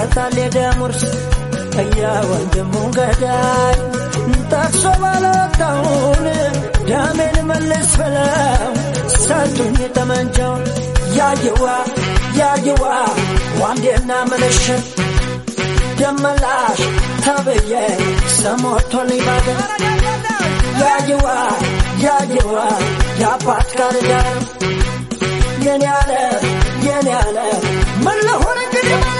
ይሰጣል የደም ውርስ እየወንድሙ ገዳይ ጠቅሶ ባለወጣውን ደሜን መልስ ብለው ሰጡኝ ጠመንጃውን ያየዋ ያየዋ ዋንዴና ምልሽት ደመላሽ ተብዬ ሰሞቶልኝ ባገር ያየዋ ያየዋ የአባት ጋር ዳር የኔ ያለ የኔ ያለ ምን ለሆነ እንግዲህ